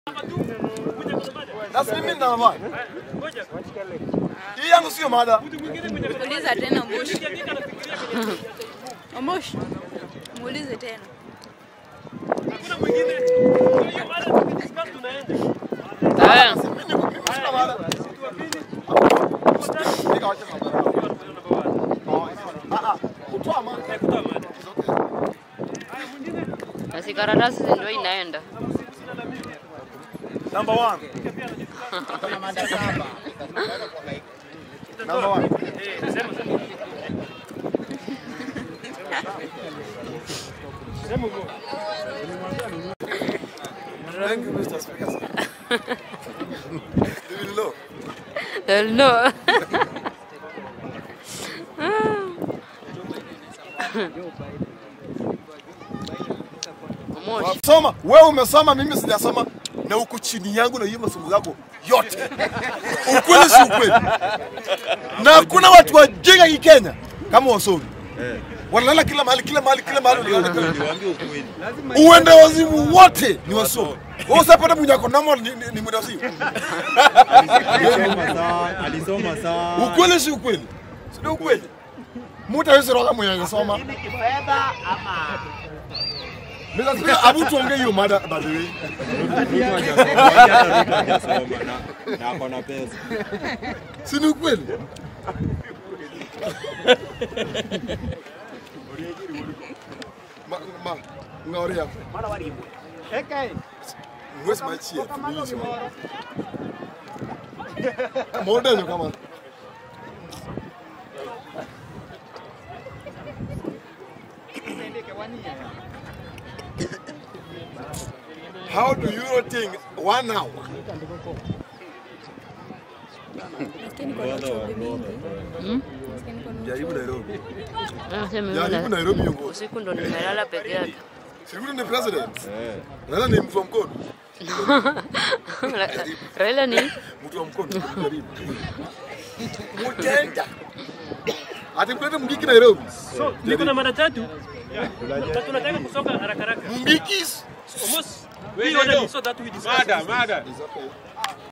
Sasa mimi nina mada. Hii yangu sio mada. Uliza tena Moshi. Moshi. Muulize tena. Haya, Mimi niko- mimi sina mada. Nikawacha mada. Ah, ah, kutoa mada. na si karatasi ndio inaenda. Number one. Number one. Thank you, Mr. Speaker. sir. You will know. Hell no. Moshi. Soma, wewe umesoma, mimi sijasoma na uko chini yangu na hiyo masomo yako yote. Ukweli si ukweli? Na hakuna watu wajinga hii Kenya kama wasomi. Wanalala kila mahali, kila mahali, kila mahali. wanalala. Uende wazimu wote ni wasomi. Wewe usapata mwenye ako normal ni, ni, ni mwenda wazimu. Alisoma sana, alisoma sana. Ukweli si ukweli? Si ndio ukweli? Mtu hawezi roga mwenye anasoma. Mr. Speaker, abu tuongee hiyo mada by the way. Ruto hajasoma, hata Ruto hajasoma na na ako na pesa. Si ni ukweli? Ma, ma, ngaoria. Mwezi machi ya tumizi wa. Moda nyo kama. How do you think one hour? Jaribu Nairobi. Anasema Jaribu mimi na- Nairobi yongo. usiku ndo nimelala peke yake. Sikuti ni president. Eh. Nana ni mtu wa mkono. Ra- Raila ni Mtu wa mkono. Jaribu. Mutenda. Ati mkulete Mungiki Nairobi. So, niko na mara tatu. Na tunataka kusoka haraka haraka. Mungikis. Almost. We ordered so that we discuss. Mada, mada. Is okay.